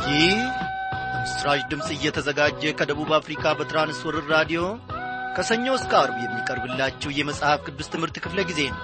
ይህ በምስራች ድምፅ እየተዘጋጀ ከደቡብ አፍሪካ በትራንስወርር ራዲዮ ከሰኞ እስከ አርብ የሚቀርብላችሁ የመጽሐፍ ቅዱስ ትምህርት ክፍለ ጊዜ ነው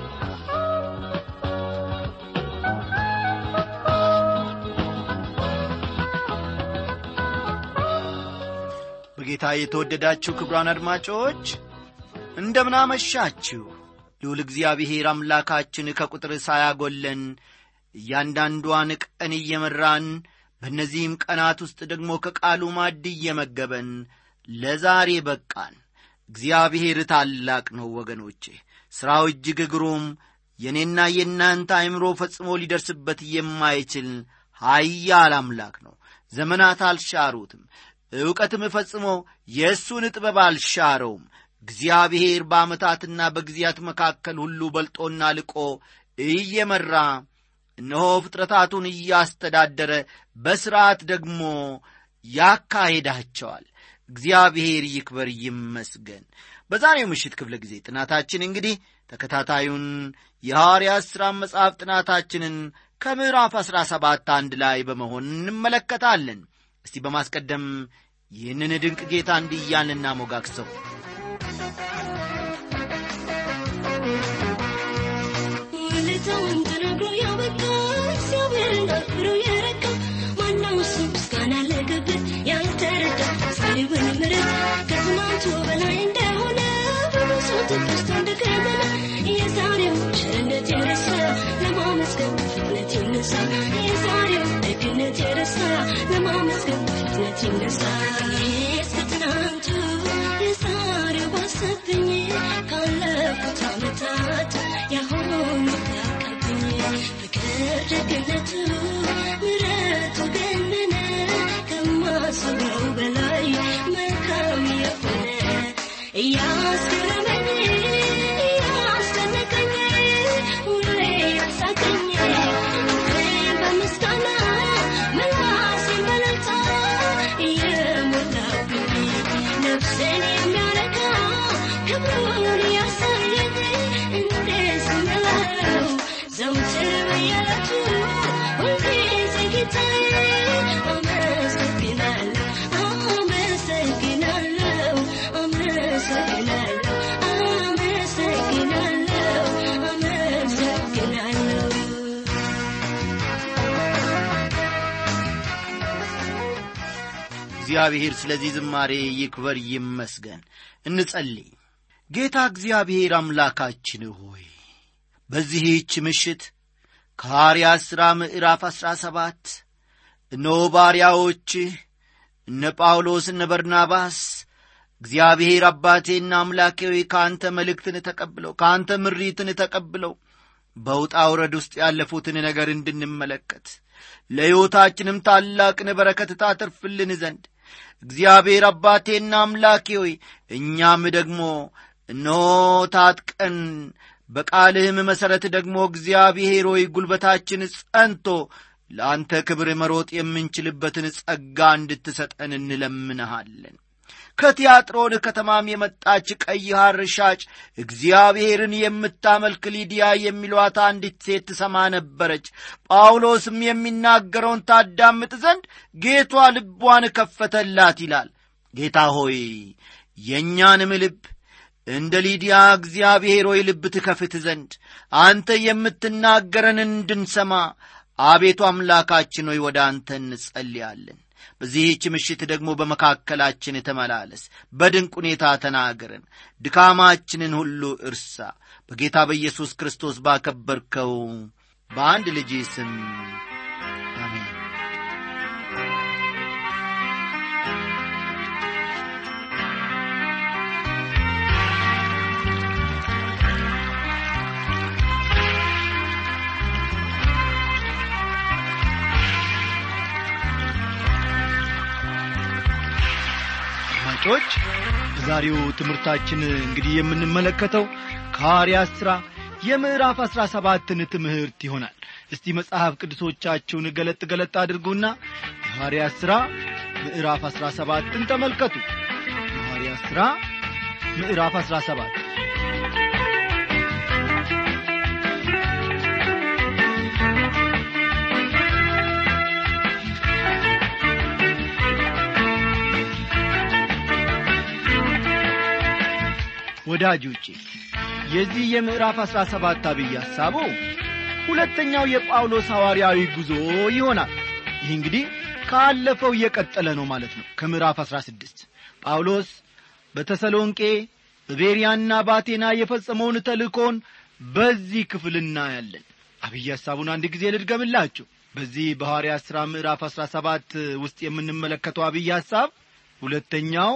በጌታ የተወደዳችሁ ክቡራን አድማጮች እንደምናመሻችሁ ልዑል እግዚአብሔር አምላካችን ከቁጥር ሳያጎለን እያንዳንዷን ቀን እየመራን በእነዚህም ቀናት ውስጥ ደግሞ ከቃሉ ማድ እየመገበን ለዛሬ በቃን እግዚአብሔር ታላቅ ነው ወገኖቼ ሥራው እጅግ ግሩም የእኔና የእናንተ አይምሮ ፈጽሞ ሊደርስበት የማይችል ኀያል አምላክ ነው ዘመናት አልሻሩትም ዕውቀትም ፈጽሞ የእሱን ጥበብ አልሻረውም እግዚአብሔር በዓመታትና በጊዜያት መካከል ሁሉ በልጦና ልቆ እየመራ እነሆ ፍጥረታቱን እያስተዳደረ በሥርዓት ደግሞ ያካሄዳቸዋል እግዚአብሔር ይክበር ይመስገን በዛሬው ምሽት ክፍለ ጊዜ ጥናታችን እንግዲህ ተከታታዩን የሐዋርያት ሥራ መጽሐፍ ጥናታችንን ከምዕራፍ አሥራ ሰባት አንድ ላይ በመሆን እንመለከታለን እስቲ በማስቀደም ይህንን ድንቅ ጌታ እንዲያን እናሞጋግሰው ውለታውን ተናግሮ ያበቃ እግዚአብሔርን አክብሮ የረካ ማነው እሱ ምስጋና ለገበት ያልተረዳ ዛሬውን ምረት ከትናንቱ በላይ እንደሆነ በብዙ ትዕግስቱ እንደከበለ የዛሬው ቸርነት የረሳ ለማመስገን ፍጥነት ይነሳ የዛሬው ደግነት የረሳ ለማመስገን ፍጥነት ይነሳ እስከ ትናንቱ የዛሬው ባሰብኝ ካለፉት ዓመታት ያሁኑ ያቀብኝ ፍቅር ደግነቱ ምረቱ ገነነ ከማስበው በላይ መልካም የሆነ እያስገረመኝ እያስደነቀኝ ሁሌ ያሳቀኝ ፍቅሬን በምስጋና ምላሴን በእልልታ እየሞላብኝ ነፍሴን የሚያረካ ክብሩን ያሳየኝ እንዴት ስምለው ዘውትር በየዕለቱ ሁልጊዜ ጌታዬ አመሰግናለሁ አመሰግናለሁ አመሰግናለሁ አመሰግናለሁ አመሰግናለሁ እግዚአብሔር ስለዚህ ዝማሬ ይክበር ይመስገን እንጸልይ ጌታ እግዚአብሔር አምላካችን ሆይ በዚህች ምሽት ከሐዋርያት ሥራ ምዕራፍ አሥራ ሰባት እነሆ ባሪያዎችህ እነ ጳውሎስ እነ በርናባስ እግዚአብሔር አባቴና አምላኬ ሆይ ከአንተ መልእክትን ተቀብለው ከአንተ ምሪትን ተቀብለው በውጣ ውረድ ውስጥ ያለፉትን ነገር እንድንመለከት ለሕይወታችንም ታላቅን በረከት ታተርፍልን ዘንድ እግዚአብሔር አባቴና አምላኬ ሆይ እኛም ደግሞ እነሆ ታጥቀን በቃልህም መሠረት ደግሞ እግዚአብሔር ሆይ ጉልበታችን ጸንቶ ለአንተ ክብር መሮጥ የምንችልበትን ጸጋ እንድትሰጠን እንለምንሃለን ከቲያጥሮን ከተማም የመጣች ቀይ ሐር ሻጭ እግዚአብሔርን የምታመልክ ሊዲያ የሚሏት አንዲት ሴት ትሰማ ነበረች ጳውሎስም የሚናገረውን ታዳምጥ ዘንድ ጌቷ ልቧን ከፈተላት ይላል ጌታ ሆይ የእኛንም ልብ እንደ ሊዲያ እግዚአብሔር ሆይ ልብ ትከፍት ዘንድ አንተ የምትናገረን እንድንሰማ አቤቱ አምላካችን ሆይ ወደ አንተ እንጸልያለን በዚህች ምሽት ደግሞ በመካከላችን ተመላለስ በድንቅ ሁኔታ ተናገረን ድካማችንን ሁሉ እርሳ በጌታ በኢየሱስ ክርስቶስ ባከበርከው በአንድ ልጅ ስም አሜን አድማጮች በዛሬው ትምህርታችን እንግዲህ የምንመለከተው ከሐዋርያት ሥራ የምዕራፍ አሥራ ሰባትን ትምህርት ይሆናል እስቲ መጽሐፍ ቅዱሶቻችሁን ገለጥ ገለጥ አድርጉና የሐዋርያት ሥራ ምዕራፍ አሥራ ሰባትን ተመልከቱ የሐዋርያት ሥራ ምዕራፍ አሥራ ሰባት ወዳጆቼ የዚህ የምዕራፍ አሥራ ሰባት አብይ ሐሳቡ ሁለተኛው የጳውሎስ ሐዋርያዊ ጉዞ ይሆናል ይህ እንግዲህ ካለፈው እየቀጠለ ነው ማለት ነው ከምዕራፍ አሥራ ስድስት ጳውሎስ በተሰሎንቄ በቤርያና ባቴና የፈጸመውን ተልእኮን በዚህ ክፍል እናያለን አብይ ሐሳቡን አንድ ጊዜ ልድገምላችሁ በዚህ በሐዋርያ ሥራ ምዕራፍ አሥራ ሰባት ውስጥ የምንመለከተው አብይ ሐሳብ ሁለተኛው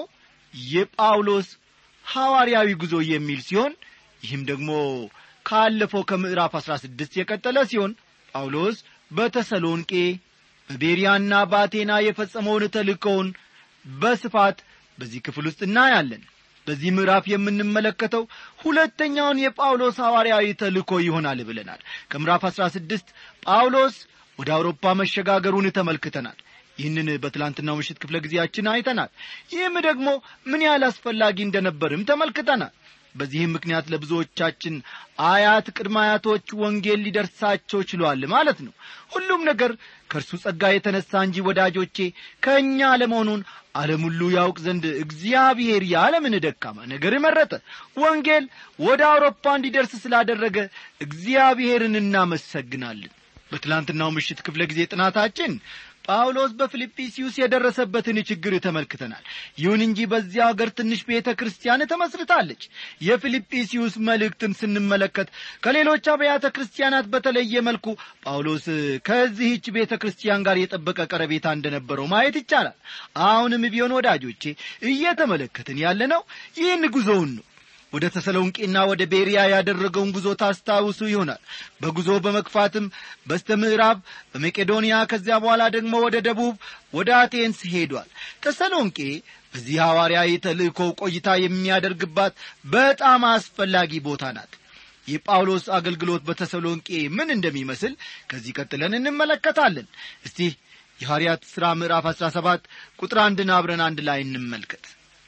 የጳውሎስ ሐዋርያዊ ጉዞ የሚል ሲሆን ይህም ደግሞ ካለፈው ከምዕራፍ አሥራ ስድስት የቀጠለ ሲሆን ጳውሎስ በተሰሎንቄ በቤርያና በአቴና የፈጸመውን ተልእኮውን በስፋት በዚህ ክፍል ውስጥ እናያለን በዚህ ምዕራፍ የምንመለከተው ሁለተኛውን የጳውሎስ ሐዋርያዊ ተልእኮ ይሆናል ብለናል ከምዕራፍ አሥራ ስድስት ጳውሎስ ወደ አውሮፓ መሸጋገሩን ተመልክተናል ይህንን በትላንትናው ምሽት ክፍለ ጊዜያችን አይተናል ይህም ደግሞ ምን ያህል አስፈላጊ እንደነበርም ተመልክተናል በዚህም ምክንያት ለብዙዎቻችን አያት ቅድመ አያቶች ወንጌል ሊደርሳቸው ችሏል ማለት ነው ሁሉም ነገር ከእርሱ ጸጋ የተነሣ እንጂ ወዳጆቼ ከእኛ አለመሆኑን ዓለም ሁሉ ያውቅ ዘንድ እግዚአብሔር የዓለምን ደካማ ነገር መረጠ ወንጌል ወደ አውሮፓ እንዲደርስ ስላደረገ እግዚአብሔርን እናመሰግናለን በትላንትናው ምሽት ክፍለ ጊዜ ጥናታችን ጳውሎስ በፊልጵስዩስ የደረሰበትን ችግር ተመልክተናል ይሁን እንጂ በዚያ አገር ትንሽ ቤተ ክርስቲያን ተመስርታለች የፊልጵስዩስ መልእክትን ስንመለከት ከሌሎች አብያተ ክርስቲያናት በተለየ መልኩ ጳውሎስ ከዚህች ቤተ ክርስቲያን ጋር የጠበቀ ቀረቤታ እንደነበረው ማየት ይቻላል አሁንም ቢሆን ወዳጆቼ እየተመለከትን ያለነው ይህን ጉዞውን ነው ወደ ተሰሎንቄና ወደ ቤርያ ያደረገውን ጉዞ ታስታውሱ ይሆናል በጉዞ በመግፋትም በስተ ምዕራብ በመቄዶንያ ከዚያ በኋላ ደግሞ ወደ ደቡብ ወደ አቴንስ ሄዷል ተሰሎንቄ በዚህ ሐዋርያዊ ተልእኮ ቆይታ የሚያደርግባት በጣም አስፈላጊ ቦታ ናት የጳውሎስ አገልግሎት በተሰሎንቄ ምን እንደሚመስል ከዚህ ቀጥለን እንመለከታለን እስቲ የሐዋርያት ሥራ ምዕራፍ አሥራ ሰባት ቁጥር አንድን አብረን አንድ ላይ እንመልከት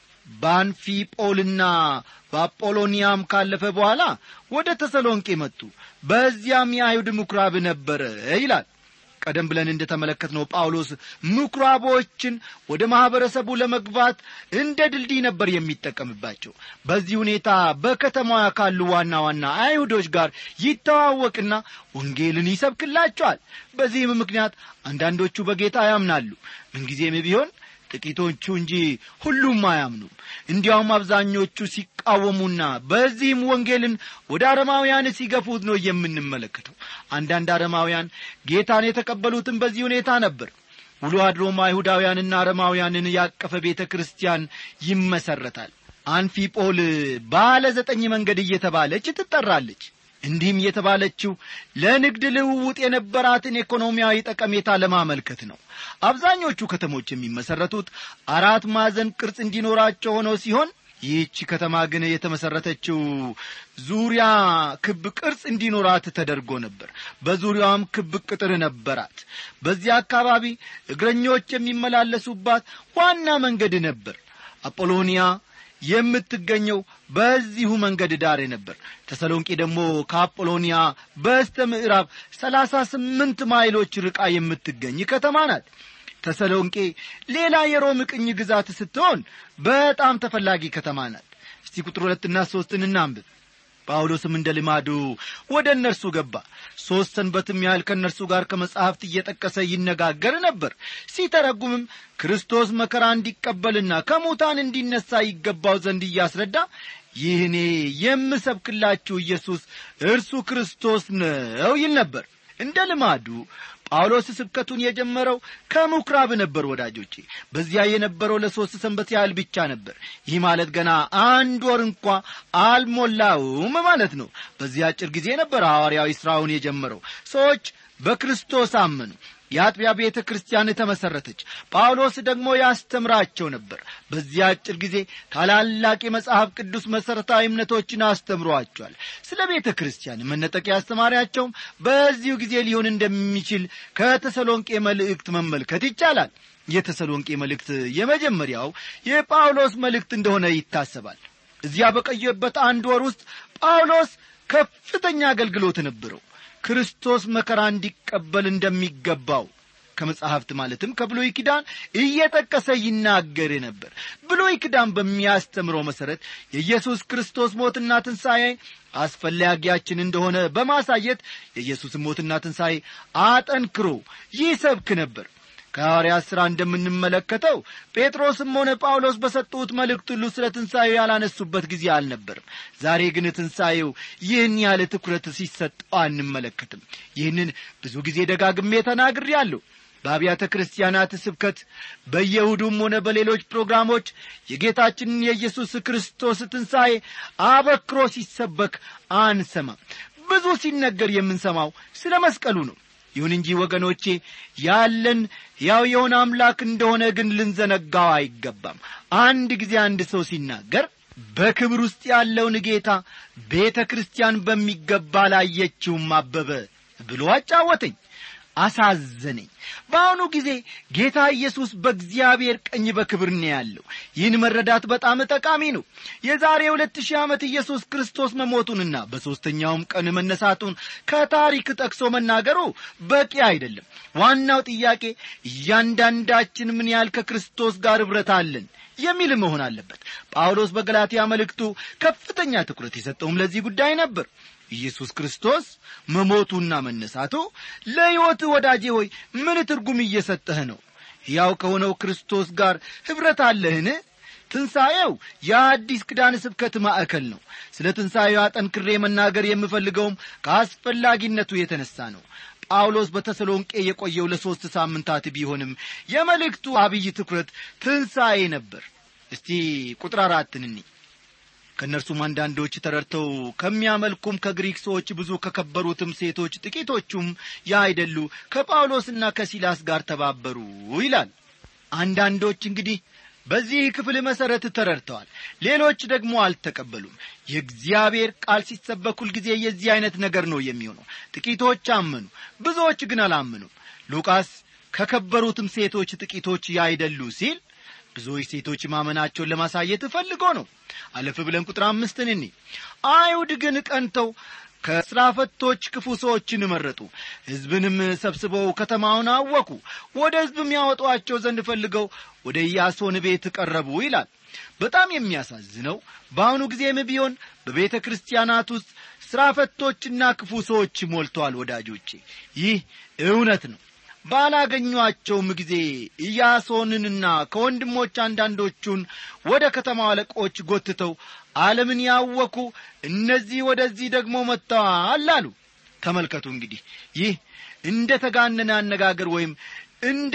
በአንፊጶልና በአጶሎኒያም ካለፈ በኋላ ወደ ተሰሎንቄ መጡ በዚያም የአይሁድ ምኵራብ ነበረ ይላል ቀደም ብለን እንደ ተመለከትነው ጳውሎስ ምኵራቦችን ወደ ማኅበረሰቡ ለመግባት እንደ ድልድይ ነበር የሚጠቀምባቸው በዚህ ሁኔታ በከተማዋ ካሉ ዋና ዋና አይሁዶች ጋር ይተዋወቅና ወንጌልን ይሰብክላቸዋል በዚህም ምክንያት አንዳንዶቹ በጌታ ያምናሉ ምንጊዜም ቢሆን ጥቂቶቹ እንጂ ሁሉም አያምኑም እንዲያውም አብዛኞቹ ሲቃወሙና በዚህም ወንጌልን ወደ አረማውያን ሲገፉት ነው የምንመለከተው አንዳንድ አረማውያን ጌታን የተቀበሉትን በዚህ ሁኔታ ነበር ውሎ አድሮም አይሁዳውያንና አረማውያንን ያቀፈ ቤተ ክርስቲያን ይመሰረታል አንፊጶል ባለ ዘጠኝ መንገድ እየተባለች ትጠራለች እንዲህም የተባለችው ለንግድ ልውውጥ የነበራትን ኢኮኖሚያዊ ጠቀሜታ ለማመልከት ነው አብዛኞቹ ከተሞች የሚመሠረቱት አራት ማዕዘን ቅርጽ እንዲኖራቸው ሆነው ሲሆን ይህች ከተማ ግን የተመሠረተችው ዙሪያ ክብ ቅርጽ እንዲኖራት ተደርጎ ነበር በዙሪያዋም ክብ ቅጥር ነበራት በዚያ አካባቢ እግረኞች የሚመላለሱባት ዋና መንገድ ነበር አጶሎኒያ የምትገኘው በዚሁ መንገድ ዳር ነበር ተሰሎንቄ ደግሞ ከአጶሎኒያ በስተ ምዕራብ ሰላሳ ስምንት ማይሎች ርቃ የምትገኝ ከተማ ናት ተሰሎንቄ ሌላ የሮም ቅኝ ግዛት ስትሆን በጣም ተፈላጊ ከተማ ናት እስቲ ቁጥር ሁለትና ሦስትን እናንብብ ጳውሎስም እንደ ልማዱ ወደ እነርሱ ገባ ሦስት ሰንበትም ያህል ከእነርሱ ጋር ከመጻሕፍት እየጠቀሰ ይነጋገር ነበር ሲተረጉምም ክርስቶስ መከራ እንዲቀበልና ከሙታን እንዲነሣ ይገባው ዘንድ እያስረዳ ይህ እኔ የምሰብክላችሁ ኢየሱስ እርሱ ክርስቶስ ነው ይል ነበር እንደ ልማዱ ጳውሎስ ስብከቱን የጀመረው ከምኵራብ ነበር ወዳጆቼ በዚያ የነበረው ለሦስት ሰንበት ያህል ብቻ ነበር ይህ ማለት ገና አንድ ወር እንኳ አልሞላውም ማለት ነው በዚህ አጭር ጊዜ ነበር ሐዋርያዊ ሥራውን የጀመረው ሰዎች በክርስቶስ አመኑ የአጥቢያ ቤተ ክርስቲያን ተመሠረተች ጳውሎስ ደግሞ ያስተምራቸው ነበር በዚህ አጭር ጊዜ ታላላቅ የመጽሐፍ ቅዱስ መሠረታዊ እምነቶችን አስተምሯቸዋል ስለ ቤተ ክርስቲያን መነጠቅ ያስተማሪያቸውም በዚሁ ጊዜ ሊሆን እንደሚችል ከተሰሎንቄ መልእክት መመልከት ይቻላል የተሰሎንቄ መልእክት የመጀመሪያው የጳውሎስ መልእክት እንደሆነ ይታሰባል እዚያ በቀየበት አንድ ወር ውስጥ ጳውሎስ ከፍተኛ አገልግሎት ነበረው ክርስቶስ መከራ እንዲቀበል እንደሚገባው ከመጽሐፍት ማለትም ከብሎይ ኪዳን እየጠቀሰ ይናገር ነበር ብሎይ ኪዳን በሚያስተምረው መሠረት የኢየሱስ ክርስቶስ ሞትና ትንሣኤ አስፈላጊያችን እንደሆነ በማሳየት የኢየሱስን ሞትና ትንሣኤ አጠንክሮ ይሰብክ ነበር ከሐዋርያት ሥራ እንደምንመለከተው ጴጥሮስም ሆነ ጳውሎስ በሰጡት መልእክት ሁሉ ስለ ትንሣኤው ያላነሱበት ጊዜ አልነበርም ዛሬ ግን ትንሣኤው ይህን ያለ ትኩረት ሲሰጠው አንመለከትም ይህንን ብዙ ጊዜ ደጋግሜ ተናግሬአለሁ በአብያተ ክርስቲያናት ስብከት በየሁዱም ሆነ በሌሎች ፕሮግራሞች የጌታችንን የኢየሱስ ክርስቶስ ትንሣኤ አበክሮ ሲሰበክ አንሰማም ብዙ ሲነገር የምንሰማው ስለ መስቀሉ ነው ይሁን እንጂ ወገኖቼ ያለን ያው የሆነ አምላክ እንደሆነ ግን ልንዘነጋው አይገባም አንድ ጊዜ አንድ ሰው ሲናገር በክብር ውስጥ ያለውን ጌታ ቤተ ክርስቲያን በሚገባ ላየችውም አበበ ብሎ አጫወተኝ አሳዘነኝ በአሁኑ ጊዜ ጌታ ኢየሱስ በእግዚአብሔር ቀኝ በክብር ነው ያለው ይህን መረዳት በጣም ጠቃሚ ነው የዛሬ ሁለት ሺህ ዓመት ኢየሱስ ክርስቶስ መሞቱንና በሦስተኛውም ቀን መነሳቱን ከታሪክ ጠቅሶ መናገሩ በቂ አይደለም ዋናው ጥያቄ እያንዳንዳችን ምን ያህል ከክርስቶስ ጋር ኅብረት አለን የሚል መሆን አለበት ጳውሎስ በገላትያ መልእክቱ ከፍተኛ ትኩረት የሰጠውም ለዚህ ጉዳይ ነበር ኢየሱስ ክርስቶስ መሞቱና መነሳቱ ለሕይወት ወዳጄ ሆይ ምን ትርጉም እየሰጠህ ነው ያው ከሆነው ክርስቶስ ጋር ኅብረት አለህን ትንሣኤው የአዲስ ክዳን ስብከት ማዕከል ነው ስለ ትንሣኤው አጠንክሬ መናገር የምፈልገውም ከአስፈላጊነቱ የተነሣ ነው ጳውሎስ በተሰሎንቄ የቆየው ለሦስት ሳምንታት ቢሆንም የመልእክቱ አብይ ትኩረት ትንሣኤ ነበር እስቲ ቁጥር አራትን እኒ ከእነርሱም አንዳንዶች ተረድተው ከሚያመልኩም ከግሪክ ሰዎች ብዙ ከከበሩትም ሴቶች ጥቂቶቹም ያይደሉ ከጳውሎስና ከሲላስ ጋር ተባበሩ ይላል አንዳንዶች እንግዲህ በዚህ ክፍል መሠረት ተረድተዋል ሌሎች ደግሞ አልተቀበሉም የእግዚአብሔር ቃል ሲሰበክ ሁልጊዜ የዚህ ዐይነት ነገር ነው የሚሆነው ጥቂቶች አመኑ ብዙዎች ግን አላመኑም ሉቃስ ከከበሩትም ሴቶች ጥቂቶች ያይደሉ ሲል ብዙዎች ሴቶች ማመናቸውን ለማሳየት ፈልጎ ነው አለፍ ብለን ቁጥር አምስትን እኒ አይሁድ ግን ቀንተው ከሥራ ፈቶች ክፉ ሰዎችን መረጡ ሕዝብንም ሰብስበው ከተማውን አወኩ ወደ ሕዝብም ያወጧቸው ዘንድ ፈልገው ወደ ኢያሶን ቤት ቀረቡ ይላል በጣም የሚያሳዝነው በአሁኑ ጊዜም ቢሆን በቤተ ክርስቲያናት ውስጥ ሥራ ፈቶችና ክፉ ሰዎች ሞልተዋል ወዳጆቼ ይህ እውነት ነው ባላገኟቸውም ጊዜ ኢያሶንንና ከወንድሞች አንዳንዶቹን ወደ ከተማው አለቆች ጎትተው ዓለምን ያወኩ እነዚህ ወደዚህ ደግሞ መጥተዋል አሉ ተመልከቱ እንግዲህ ይህ እንደ ተጋነነ አነጋገር ወይም እንደ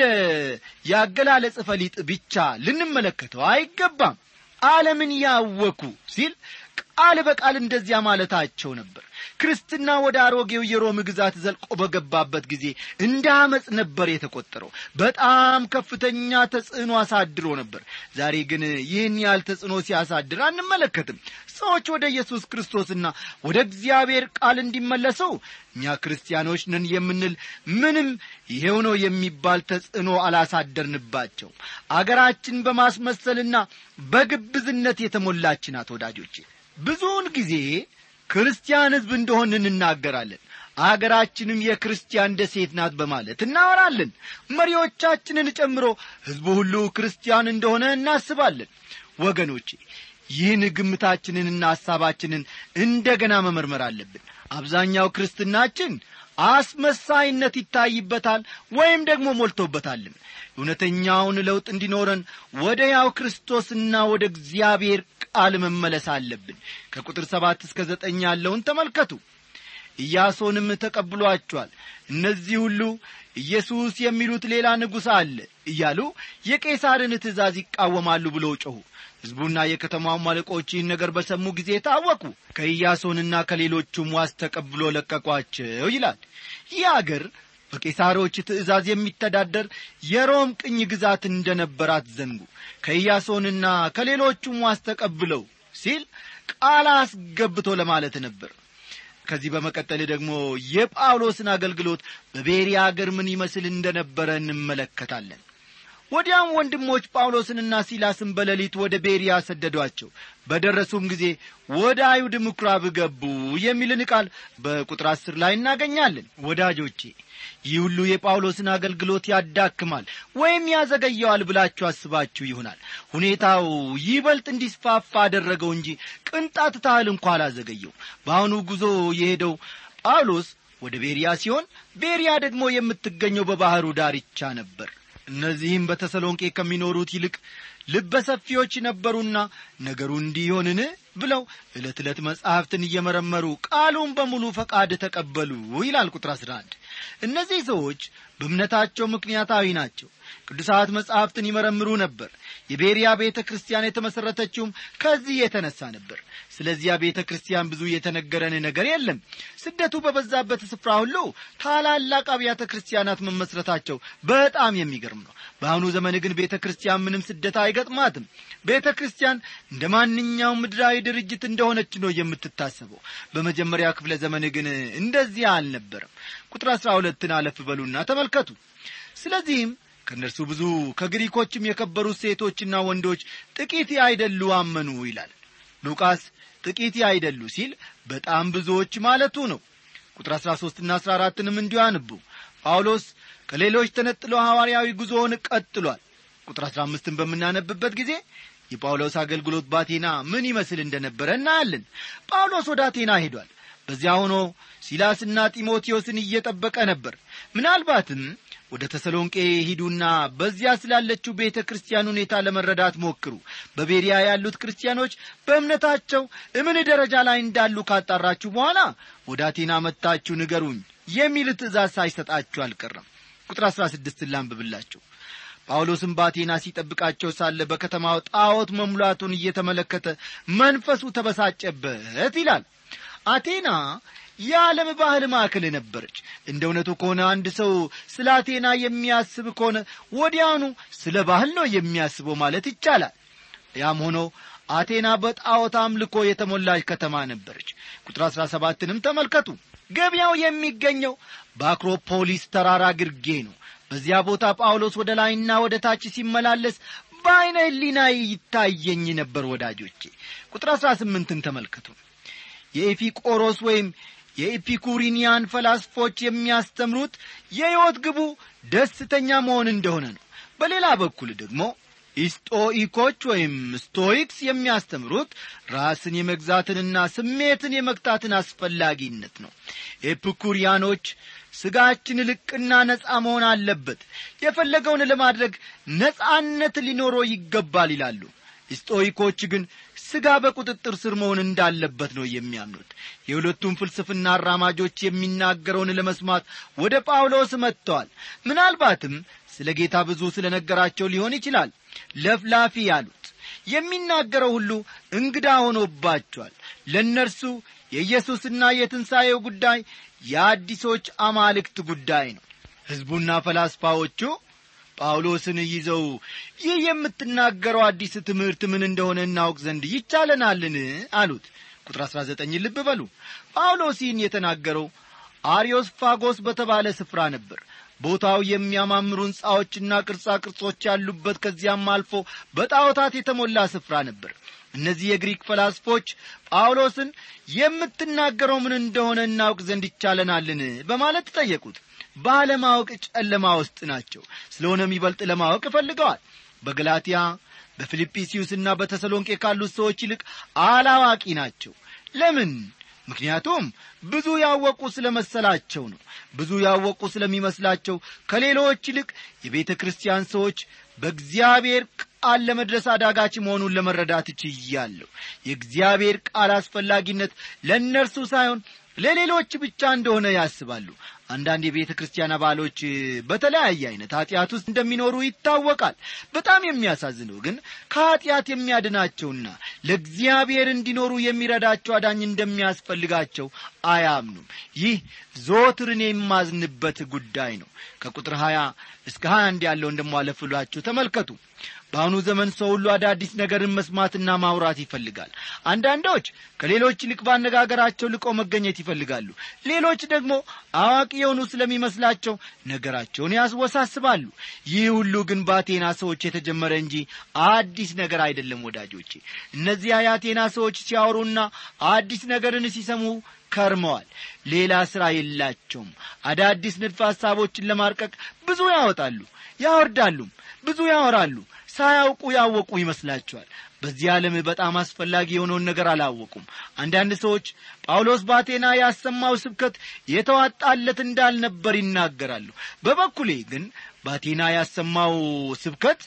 ያገላለጽ ፈሊጥ ብቻ ልንመለከተው አይገባም ዓለምን ያወኩ ሲል ቃል በቃል እንደዚያ ማለታቸው ነበር ክርስትና ወደ አሮጌው የሮም ግዛት ዘልቆ በገባበት ጊዜ እንደ አመፅ ነበር የተቆጠረው በጣም ከፍተኛ ተጽዕኖ አሳድሮ ነበር ዛሬ ግን ይህን ያህል ተጽዕኖ ሲያሳድር አንመለከትም ሰዎች ወደ ኢየሱስ ክርስቶስና ወደ እግዚአብሔር ቃል እንዲመለሰው እኛ ክርስቲያኖች ነን የምንል ምንም ይሄው ነው የሚባል ተጽዕኖ አላሳደርንባቸው አገራችን በማስመሰልና በግብዝነት የተሞላች ናት ወዳጆቼ ብዙውን ጊዜ ክርስቲያን ሕዝብ እንደሆን እንናገራለን አገራችንም የክርስቲያን ደሴት ናት በማለት እናወራለን መሪዎቻችንን ጨምሮ ሕዝቡ ሁሉ ክርስቲያን እንደሆነ እናስባለን ወገኖቼ ይህን ግምታችንንና ሐሳባችንን እንደ ገና መመርመር አለብን አብዛኛው ክርስትናችን አስመሳይነት ይታይበታል ወይም ደግሞ ሞልቶበታልም እውነተኛውን ለውጥ እንዲኖረን ወደ ያው ክርስቶስና ወደ እግዚአብሔር ቃል መመለስ አለብን ከቁጥር ሰባት እስከ ዘጠኝ ያለውን ተመልከቱ ኢያሶንም ተቀብሏቸዋል እነዚህ ሁሉ ኢየሱስ የሚሉት ሌላ ንጉሥ አለ እያሉ የቄሳርን ትእዛዝ ይቃወማሉ ብለው ጮኹ ሕዝቡና የከተማው አለቆች ይህን ነገር በሰሙ ጊዜ ታወቁ ከኢያሶንና ከሌሎቹም ዋስ ተቀብሎ ለቀቋቸው ይላል ይህ አገር በቄሳሮች ትእዛዝ የሚተዳደር የሮም ቅኝ ግዛት እንደ ነበራት ዘንጉ ከኢያሶንና ከሌሎቹም ዋስ ተቀብለው ሲል ቃል አስገብቶ ለማለት ነበር ከዚህ በመቀጠል ደግሞ የጳውሎስን አገልግሎት በቤሪያ አገር ምን ይመስል እንደነበረ እንመለከታለን ወዲያም ወንድሞች ጳውሎስንና ሲላስን በሌሊት ወደ ቤርያ ሰደዷቸው በደረሱም ጊዜ ወደ አይሁድ ምኵራብ ገቡ የሚልን ቃል በቁጥር አስር ላይ እናገኛለን ወዳጆቼ ይህ ሁሉ የጳውሎስን አገልግሎት ያዳክማል ወይም ያዘገየዋል ብላችሁ አስባችሁ ይሆናል ሁኔታው ይበልጥ እንዲስፋፋ አደረገው እንጂ ቅንጣት ታህል እንኳ አላዘገየው በአሁኑ ጉዞ የሄደው ጳውሎስ ወደ ቤርያ ሲሆን ቤርያ ደግሞ የምትገኘው በባሕሩ ዳርቻ ነበር እነዚህም በተሰሎንቄ ከሚኖሩት ይልቅ ልበሰፊዎች ነበሩና ነገሩ እንዲሆንን ብለው ዕለት ዕለት መጻሕፍትን እየመረመሩ ቃሉን በሙሉ ፈቃድ ተቀበሉ ይላል ቁጥር 11 እነዚህ ሰዎች በእምነታቸው ምክንያታዊ ናቸው ቅዱሳት መጻሕፍትን ይመረምሩ ነበር የቤርያ ቤተ ክርስቲያን የተመሠረተችውም ከዚህ የተነሣ ነበር ስለዚያ ቤተ ክርስቲያን ብዙ የተነገረን ነገር የለም ስደቱ በበዛበት ስፍራ ሁሉ ታላላቅ አብያተ ክርስቲያናት መመስረታቸው በጣም የሚገርም ነው በአሁኑ ዘመን ግን ቤተ ክርስቲያን ምንም ስደት አይገጥማትም ቤተ ክርስቲያን እንደ ማንኛውም ምድራዊ ድርጅት እንደሆነች ነው የምትታሰበው በመጀመሪያ ክፍለ ዘመን ግን እንደዚያ አልነበረም ቁጥር አሥራ ሁለትን አለፍ በሉና ተመልከቱ ስለዚህም ከእነርሱ ብዙ ከግሪኮችም የከበሩት ሴቶችና ወንዶች ጥቂት አይደሉ አመኑ ይላል ሉቃስ ጥቂት አይደሉ ሲል በጣም ብዙዎች ማለቱ ነው ቁጥር አሥራ ሦስትና አሥራ አራትንም እንዲሁ አንቡ ጳውሎስ ከሌሎች ተነጥሎ ሐዋርያዊ ጉዞውን ቀጥሏል ቁጥር አሥራ አምስትን በምናነብበት ጊዜ የጳውሎስ አገልግሎት በአቴና ምን ይመስል እንደነበረ እናያለን ጳውሎስ ወደ አቴና ሄዷል በዚያ ሆኖ ሲላስና ጢሞቴዎስን እየጠበቀ ነበር ምናልባትም ወደ ተሰሎንቄ ሂዱና በዚያ ስላለችው ቤተ ክርስቲያን ሁኔታ ለመረዳት ሞክሩ በቤሪያ ያሉት ክርስቲያኖች በእምነታቸው እምን ደረጃ ላይ እንዳሉ ካጣራችሁ በኋላ ወደ አቴና መጥታችሁ ንገሩኝ የሚል ትእዛዝ ሳይሰጣችሁ አልቀረም ቁጥር አሥራ ስድስትን ላንብብላችሁ ጳውሎስም በአቴና ሲጠብቃቸው ሳለ በከተማው ጣዖት መሙላቱን እየተመለከተ መንፈሱ ተበሳጨበት ይላል አቴና የዓለም ባህል ማዕከል ነበረች እንደ እውነቱ ከሆነ አንድ ሰው ስለ አቴና የሚያስብ ከሆነ ወዲያውኑ ስለ ባህል ነው የሚያስበው ማለት ይቻላል ያም ሆኖ አቴና በጣዖት አምልኮ የተሞላች ከተማ ነበረች ቁጥር አሥራ ሰባትንም ተመልከቱ ገበያው የሚገኘው በአክሮፖሊስ ተራራ ግርጌ ነው በዚያ ቦታ ጳውሎስ ወደ ላይና ወደ ታች ሲመላለስ በዐይነ ህሊና ይታየኝ ነበር ወዳጆቼ ቁጥር አሥራ ስምንትን ተመልከቱ የኤፊቆሮስ ወይም የኤፒኩሪኒያን ፈላስፎች የሚያስተምሩት የሕይወት ግቡ ደስተኛ መሆን እንደሆነ ነው በሌላ በኩል ደግሞ ኢስጦኢኮች ወይም ስቶይክስ የሚያስተምሩት ራስን የመግዛትንና ስሜትን የመግታትን አስፈላጊነት ነው ኤፒኩሪያኖች ስጋችን ልቅና ነፃ መሆን አለበት የፈለገውን ለማድረግ ነፃነት ሊኖረው ይገባል ይላሉ ስጦይኮች ግን ሥጋ በቁጥጥር ስር መሆን እንዳለበት ነው የሚያምኑት የሁለቱም ፍልስፍና አራማጆች የሚናገረውን ለመስማት ወደ ጳውሎስ መጥተዋል ምናልባትም ስለ ጌታ ብዙ ስለ ነገራቸው ሊሆን ይችላል ለፍላፊ ያሉት የሚናገረው ሁሉ እንግዳ ሆኖባቸዋል ለእነርሱ የኢየሱስና የትንሣኤው ጉዳይ የአዲሶች አማልክት ጉዳይ ነው ሕዝቡና ፈላስፋዎቹ ጳውሎስን ይዘው ይህ የምትናገረው አዲስ ትምህርት ምን እንደሆነ እናውቅ ዘንድ ይቻለናልን አሉት ቁጥር አሥራ ዘጠኝ ልብ በሉ ጳውሎስ ይህን የተናገረው አሪዮስ ፋጎስ በተባለ ስፍራ ነበር ቦታው የሚያማምሩ ሕንፃዎችና ቅርጻ ቅርጾች ያሉበት ከዚያም አልፎ በጣዖታት የተሞላ ስፍራ ነበር እነዚህ የግሪክ ፈላስፎች ጳውሎስን የምትናገረው ምን እንደሆነ እናውቅ ዘንድ ይቻለናልን በማለት ጠየቁት ባለማወቅ ጨለማ ውስጥ ናቸው ስለሆነም ይበልጥ ለማወቅ እፈልገዋል በገላትያ በፊልጵስዩስና በተሰሎንቄ ካሉት ሰዎች ይልቅ አላዋቂ ናቸው ለምን ምክንያቱም ብዙ ያወቁ ስለ መሰላቸው ነው ብዙ ያወቁ ስለሚመስላቸው ከሌሎች ይልቅ የቤተ ክርስቲያን ሰዎች በእግዚአብሔር ቃል ለመድረስ አዳጋች መሆኑን ለመረዳት ችያለሁ የእግዚአብሔር ቃል አስፈላጊነት ለእነርሱ ሳይሆን ለሌሎች ብቻ እንደሆነ ያስባሉ አንዳንድ የቤተ ክርስቲያን አባሎች በተለያየ አይነት ኀጢአት ውስጥ እንደሚኖሩ ይታወቃል በጣም የሚያሳዝነው ግን ከኀጢአት የሚያድናቸውና ለእግዚአብሔር እንዲኖሩ የሚረዳቸው አዳኝ እንደሚያስፈልጋቸው አያምኑም ይህ ዞትርን የማዝንበት ጉዳይ ነው ከቁጥር ሀያ እስከ ሀያ አንድ ያለውን ደሞ አለፍሏችሁ ተመልከቱ በአሁኑ ዘመን ሰው ሁሉ አዳዲስ ነገርን መስማትና ማውራት ይፈልጋል አንዳንዶች ከሌሎች ይልቅ ባነጋገራቸው ልቆ መገኘት ይፈልጋሉ ሌሎች ደግሞ አዋቂ የሆኑ ስለሚመስላቸው ነገራቸውን ያስወሳስባሉ። ይህ ሁሉ ግን በአቴና ሰዎች የተጀመረ እንጂ አዲስ ነገር አይደለም። ወዳጆቼ እነዚያ የአቴና ሰዎች ሲያወሩና አዲስ ነገርን ሲሰሙ ከርመዋል። ሌላ ሥራ የላቸውም። አዳዲስ ንድፈ ሐሳቦችን ለማርቀቅ ብዙ ያወጣሉ፣ ያወርዳሉም፣ ብዙ ያወራሉ። ሳያውቁ ያወቁ ይመስላቸዋል። በዚህ ዓለም በጣም አስፈላጊ የሆነውን ነገር አላወቁም። አንዳንድ ሰዎች ጳውሎስ በአቴና ያሰማው ስብከት የተዋጣለት እንዳልነበር ይናገራሉ። በበኩሌ ግን በአቴና ያሰማው ስብከት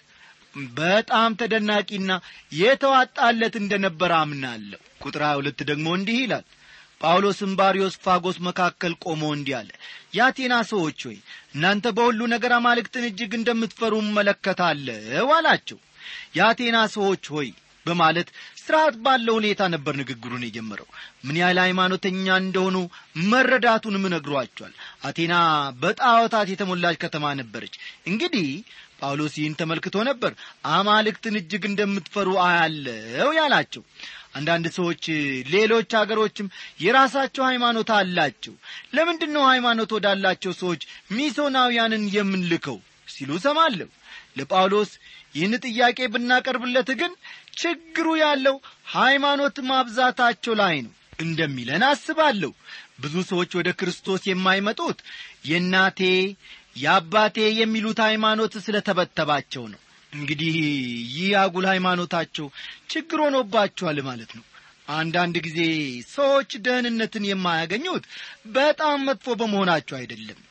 በጣም ተደናቂና የተዋጣለት እንደነበር አምናለሁ። ቁጥር 22 ደግሞ እንዲህ ይላል ጳውሎስም ባሪዮስ ፋጎስ መካከል ቆሞ እንዲህ አለ፣ የአቴና ሰዎች ሆይ እናንተ በሁሉ ነገር አማልክትን እጅግ እንደምትፈሩ እመለከታለሁ አላቸው። የአቴና ሰዎች ሆይ በማለት ስርዓት ባለው ሁኔታ ነበር ንግግሩን የጀመረው። ምን ያህል ሃይማኖተኛ እንደሆኑ መረዳቱንም ነግሯቸዋል። አቴና በጣዖታት የተሞላች ከተማ ነበረች። እንግዲህ ጳውሎስ ይህን ተመልክቶ ነበር አማልክትን እጅግ እንደምትፈሩ አያለው ያላቸው። አንዳንድ ሰዎች ሌሎች አገሮችም የራሳቸው ሃይማኖት አላቸው፣ ለምንድን ነው ሃይማኖት ወዳላቸው ሰዎች ሚሶናውያንን የምንልከው ሲሉ ሰማለሁ። ለጳውሎስ ይህን ጥያቄ ብናቀርብለት ግን ችግሩ ያለው ሃይማኖት ማብዛታቸው ላይ ነው እንደሚለን አስባለሁ። ብዙ ሰዎች ወደ ክርስቶስ የማይመጡት የእናቴ የአባቴ የሚሉት ሃይማኖት ስለተበተባቸው ነው። እንግዲህ ይህ አጉል ሃይማኖታቸው ችግር ሆኖባቸዋል ማለት ነው። አንዳንድ ጊዜ ሰዎች ደህንነትን የማያገኙት በጣም መጥፎ በመሆናቸው አይደለም።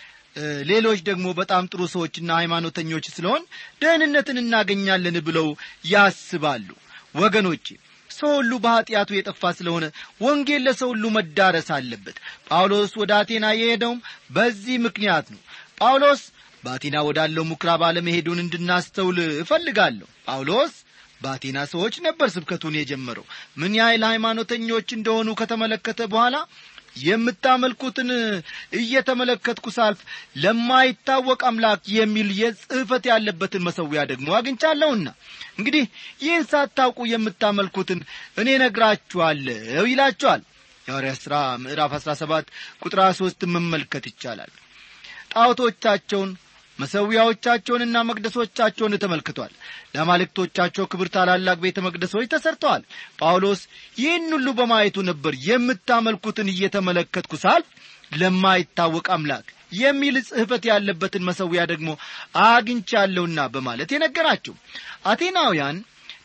ሌሎች ደግሞ በጣም ጥሩ ሰዎችና ሃይማኖተኞች ስለሆን ደህንነትን እናገኛለን ብለው ያስባሉ። ወገኖቼ ሰው ሁሉ በኀጢአቱ የጠፋ ስለሆነ ወንጌል ለሰው ሁሉ መዳረስ አለበት። ጳውሎስ ወደ አቴና የሄደውም በዚህ ምክንያት ነው። ጳውሎስ በአቴና ወዳለው ምኵራብ አለመሄዱን እንድናስተውል እፈልጋለሁ። ጳውሎስ በአቴና ሰዎች ነበር ስብከቱን የጀመረው። ምን ያህል ሃይማኖተኞች እንደሆኑ ከተመለከተ በኋላ የምታመልኩትን እየተመለከትኩ ሳልፍ ለማይታወቅ አምላክ የሚል የጽሕፈት ያለበትን መሠዊያ ደግሞ አግኝቻለሁና እንግዲህ ይህን ሳታውቁ የምታመልኩትን እኔ ነግራችኋለሁ ይላችኋል። የሐዋርያት ሥራ ምዕራፍ አሥራ ሰባት ቁጥር ሦስት መመልከት ይቻላል። ጣዖቶቻቸውን መሠዊያዎቻቸውንና መቅደሶቻቸውን ተመልክቷል። ለአማልክቶቻቸው ክብር ታላላቅ ቤተ መቅደሶች ተሠርተዋል። ጳውሎስ ይህን ሁሉ በማየቱ ነበር የምታመልኩትን እየተመለከትኩ ሳልፍ ለማይታወቅ አምላክ የሚል ጽሕፈት ያለበትን መሠዊያ ደግሞ አግኝቻለሁና በማለት የነገራቸው አቴናውያን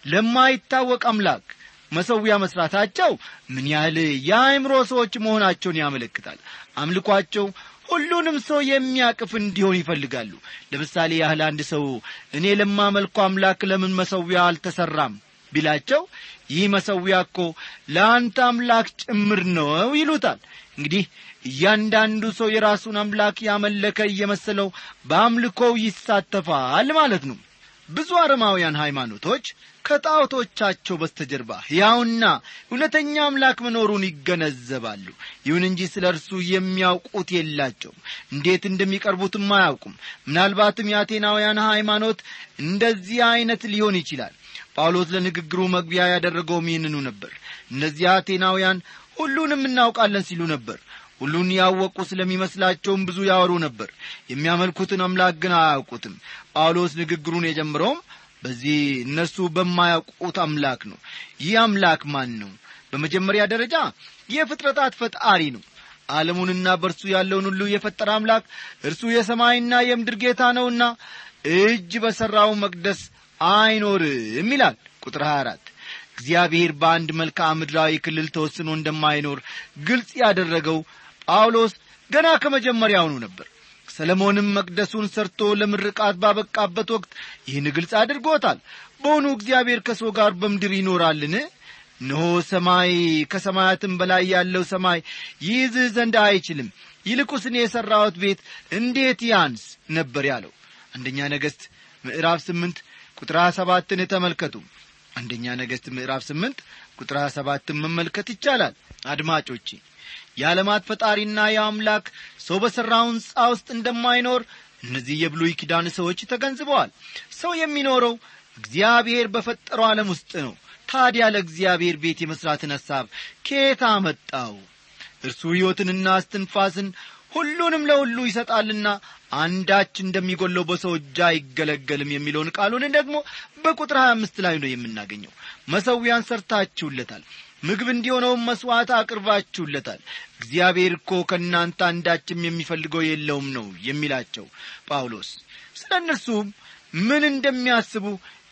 ለማይታወቅ አምላክ መሠዊያ መሥራታቸው ምን ያህል የአእምሮ ሰዎች መሆናቸውን ያመለክታል። አምልኳቸው ሁሉንም ሰው የሚያቅፍ እንዲሆን ይፈልጋሉ። ለምሳሌ ያህል አንድ ሰው እኔ ለማመልኩ አምላክ ለምን መሠዊያ አልተሠራም ቢላቸው ይህ መሠዊያ እኮ ለአንተ አምላክ ጭምር ነው ይሉታል። እንግዲህ እያንዳንዱ ሰው የራሱን አምላክ ያመለከ እየመሰለው በአምልኮው ይሳተፋል ማለት ነው። ብዙ አረማውያን ሃይማኖቶች ከጣዖቶቻቸው በስተጀርባ ሕያውና እውነተኛ አምላክ መኖሩን ይገነዘባሉ። ይሁን እንጂ ስለ እርሱ የሚያውቁት የላቸውም። እንዴት እንደሚቀርቡትም አያውቁም። ምናልባትም የአቴናውያን ሃይማኖት እንደዚህ ዐይነት ሊሆን ይችላል። ጳውሎስ ለንግግሩ መግቢያ ያደረገውም ይህንኑ ነበር። እነዚህ አቴናውያን ሁሉንም እናውቃለን ሲሉ ነበር። ሁሉን ያወቁ ስለሚመስላቸውም ብዙ ያወሩ ነበር። የሚያመልኩትን አምላክ ግን አያውቁትም። ጳውሎስ ንግግሩን የጀምረውም በዚህ እነርሱ በማያውቁት አምላክ ነው። ይህ አምላክ ማን ነው? በመጀመሪያ ደረጃ የፍጥረታት ፈጣሪ ነው። ዓለሙንና በእርሱ ያለውን ሁሉ የፈጠረ አምላክ እርሱ የሰማይና የምድር ጌታ ነውና እጅ በሠራው መቅደስ አይኖርም ይላል ቁጥር 24 እግዚአብሔር በአንድ መልክዓ ምድራዊ ክልል ተወስኖ እንደማይኖር ግልጽ ያደረገው ጳውሎስ ገና ከመጀመሪያውኑ ነበር። ሰለሞንም መቅደሱን ሰርቶ ለምርቃት ባበቃበት ወቅት ይህን ግልጽ አድርጎታል። በውኑ እግዚአብሔር ከሰው ጋር በምድር ይኖራልን? እነሆ ሰማይ ከሰማያትም በላይ ያለው ሰማይ ይይዝህ ዘንድ አይችልም፣ ይልቁስ እኔ የሠራሁት ቤት እንዴት ያንስ ነበር ያለው። አንደኛ ነገሥት ምዕራፍ ስምንት ቁጥር ሀያ ሰባትን ተመልከቱ። አንደኛ ነገሥት ምዕራፍ ስምንት ቁጥር ሀያ ሰባትን መመልከት ይቻላል። አድማጮቼ የዓለማት ፈጣሪና የአምላክ ሰው በሠራው ሕንፃ ውስጥ እንደማይኖር እነዚህ የብሉይ ኪዳን ሰዎች ተገንዝበዋል። ሰው የሚኖረው እግዚአብሔር በፈጠረው ዓለም ውስጥ ነው። ታዲያ ለእግዚአብሔር ቤት የመሥራትን ሐሳብ ከየት አመጣው? እርሱ ሕይወትንና እስትንፋስን ሁሉንም ለሁሉ ይሰጣልና አንዳች እንደሚጎለው በሰው እጅ አይገለገልም የሚለውን ቃሉን ደግሞ በቁጥር 25 ላይ ነው የምናገኘው መሰዊያን ሰርታችሁለታል ምግብ እንዲሆነውም መሥዋዕት አቅርባችሁለታል እግዚአብሔር እኮ ከእናንተ አንዳችም የሚፈልገው የለውም ነው የሚላቸው ጳውሎስ ስለ እነርሱም ምን እንደሚያስቡ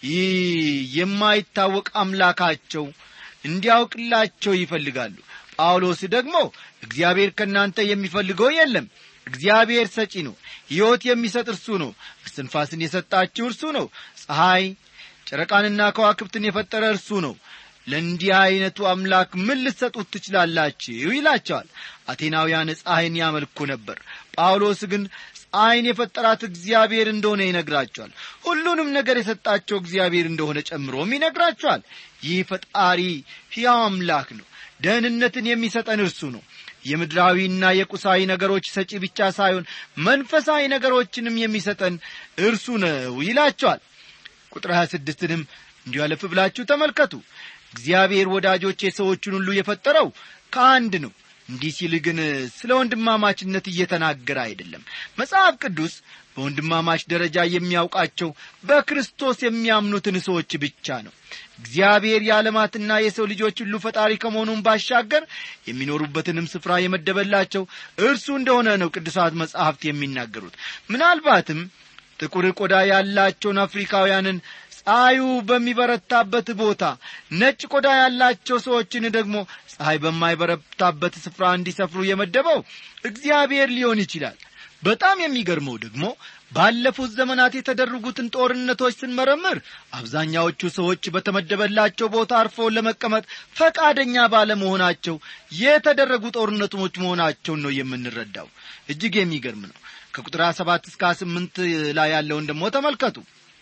ይህ የማይታወቅ አምላካቸው እንዲያውቅላቸው ይፈልጋሉ ጳውሎስ ደግሞ እግዚአብሔር ከእናንተ የሚፈልገው የለም እግዚአብሔር ሰጪ ነው ሕይወት የሚሰጥ እርሱ ነው እስትንፋስን የሰጣችሁ እርሱ ነው ፀሐይ ጨረቃንና ከዋክብትን የፈጠረ እርሱ ነው ለእንዲህ ዐይነቱ አምላክ ምን ልትሰጡት ትችላላችሁ ይላቸዋል አቴናውያን ፀሐይን ያመልኩ ነበር ጳውሎስ ግን ፀሐይን የፈጠራት እግዚአብሔር እንደሆነ ይነግራቸዋል ሁሉንም ነገር የሰጣቸው እግዚአብሔር እንደሆነ ጨምሮም ይነግራቸዋል ይህ ፈጣሪ ሕያው አምላክ ነው ደህንነትን የሚሰጠን እርሱ ነው የምድራዊና የቁሳዊ ነገሮች ሰጪ ብቻ ሳይሆን መንፈሳዊ ነገሮችንም የሚሰጠን እርሱ ነው ይላቸዋል ቁጥር 26ንም እንዲሁ አለፍ ብላችሁ ተመልከቱ እግዚአብሔር ወዳጆቼ ሰዎቹን ሁሉ የፈጠረው ከአንድ ነው እንዲህ ሲል ግን ስለ ወንድማማችነት እየተናገረ አይደለም መጽሐፍ ቅዱስ በወንድማማች ደረጃ የሚያውቃቸው በክርስቶስ የሚያምኑትን ሰዎች ብቻ ነው እግዚአብሔር የዓለማትና የሰው ልጆች ሁሉ ፈጣሪ ከመሆኑም ባሻገር የሚኖሩበትንም ስፍራ የመደበላቸው እርሱ እንደሆነ ነው ቅዱሳት መጻሕፍት የሚናገሩት ምናልባትም ጥቁር ቆዳ ያላቸውን አፍሪካውያንን ፀሐዩ በሚበረታበት ቦታ ነጭ ቆዳ ያላቸው ሰዎችን ደግሞ ፀሐይ በማይበረታበት ስፍራ እንዲሰፍሩ የመደበው እግዚአብሔር ሊሆን ይችላል በጣም የሚገርመው ደግሞ ባለፉት ዘመናት የተደረጉትን ጦርነቶች ስንመረምር አብዛኛዎቹ ሰዎች በተመደበላቸው ቦታ አርፈው ለመቀመጥ ፈቃደኛ ባለመሆናቸው የተደረጉ ጦርነቶች መሆናቸውን ነው የምንረዳው እጅግ የሚገርም ነው ከቁጥር ሰባት እስከ ስምንት ላይ ያለውን ደግሞ ተመልከቱ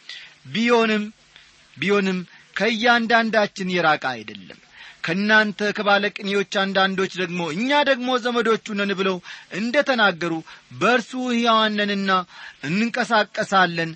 ቢሆንም ቢሆንም ከእያንዳንዳችን የራቀ አይደለም ከእናንተ ከባለቅኔዎች አንዳንዶች ደግሞ እኛ ደግሞ ዘመዶቹ ነን ብለው እንደ ተናገሩ በእርሱ ሕያዋነንና እንንቀሳቀሳለን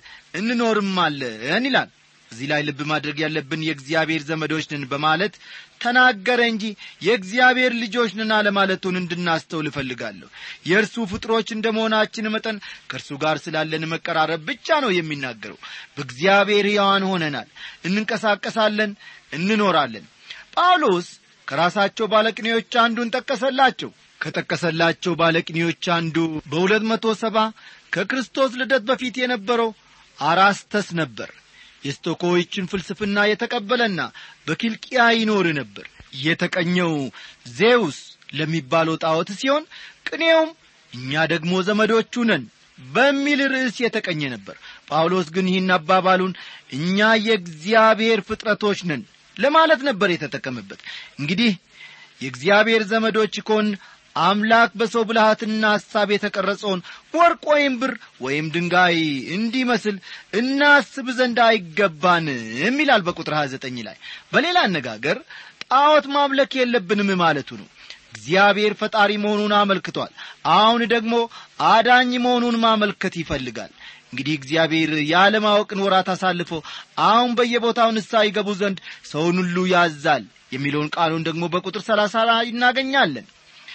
እንኖርማለን ይላል እዚህ ላይ ልብ ማድረግ ያለብን የእግዚአብሔር ዘመዶች ነን በማለት ተናገረ እንጂ የእግዚአብሔር ልጆች ነን አለማለቱን እንድናስተውል እፈልጋለሁ የእርሱ ፍጥሮች እንደ መሆናችን መጠን ከእርሱ ጋር ስላለን መቀራረብ ብቻ ነው የሚናገረው በእግዚአብሔር ሕያዋን ሆነናል እንንቀሳቀሳለን እንኖራለን ጳውሎስ ከራሳቸው ባለቅኔዎች አንዱን ጠቀሰላቸው ከጠቀሰላቸው ባለቅኔዎች አንዱ በሁለት መቶ ሰባ ከክርስቶስ ልደት በፊት የነበረው አራስተስ ነበር የስቶኮዎችን ፍልስፍና የተቀበለና በኪልቅያ ይኖር ነበር የተቀኘው ዜውስ ለሚባለው ጣዖት ሲሆን ቅኔውም እኛ ደግሞ ዘመዶቹ ነን በሚል ርዕስ የተቀኘ ነበር ጳውሎስ ግን ይህን አባባሉን እኛ የእግዚአብሔር ፍጥረቶች ነን ለማለት ነበር የተጠቀመበት እንግዲህ የእግዚአብሔር ዘመዶች ኮን አምላክ በሰው ብልሃትና ሐሳብ የተቀረጸውን ወርቅ ወይም ብር ወይም ድንጋይ እንዲመስል እናስብ ዘንድ አይገባንም ይላል በቁጥር 29 ላይ በሌላ አነጋገር ጣዖት ማምለክ የለብንም ማለቱ ነው እግዚአብሔር ፈጣሪ መሆኑን አመልክቷል አሁን ደግሞ አዳኝ መሆኑን ማመልከት ይፈልጋል እንግዲህ እግዚአብሔር ያለማወቅን ወራት አሳልፎ አሁን በየቦታው ንሳ ይገቡ ዘንድ ሰውን ሁሉ ያዛል የሚለውን ቃሉን ደግሞ በቁጥር ሰላሳ ላይ እናገኛለን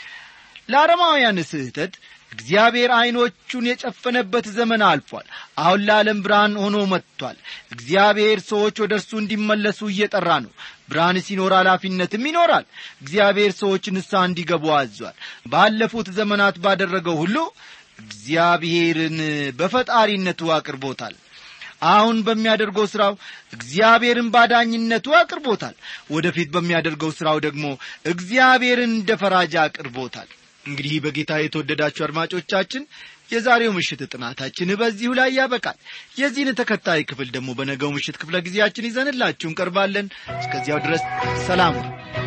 ለአረማውያን ስህተት እግዚአብሔር ዐይኖቹን የጨፈነበት ዘመን አልፏል አሁን ለዓለም ብርሃን ሆኖ መጥቷል እግዚአብሔር ሰዎች ወደ እርሱ እንዲመለሱ እየጠራ ነው ብርሃን ሲኖር ኃላፊነትም ይኖራል እግዚአብሔር ሰዎች ንሳ እንዲገቡ አዟል ባለፉት ዘመናት ባደረገው ሁሉ እግዚአብሔርን በፈጣሪነቱ አቅርቦታል አሁን በሚያደርገው ሥራው እግዚአብሔርን ባዳኝነቱ አቅርቦታል ወደፊት በሚያደርገው ሥራው ደግሞ እግዚአብሔርን እንደ ፈራጃ አቅርቦታል እንግዲህ በጌታ የተወደዳችሁ አድማጮቻችን የዛሬው ምሽት ጥናታችን በዚሁ ላይ ያበቃል የዚህን ተከታይ ክፍል ደግሞ በነገው ምሽት ክፍለ ጊዜያችን ይዘንላችሁ እንቀርባለን እስከዚያው ድረስ ሰላም ነው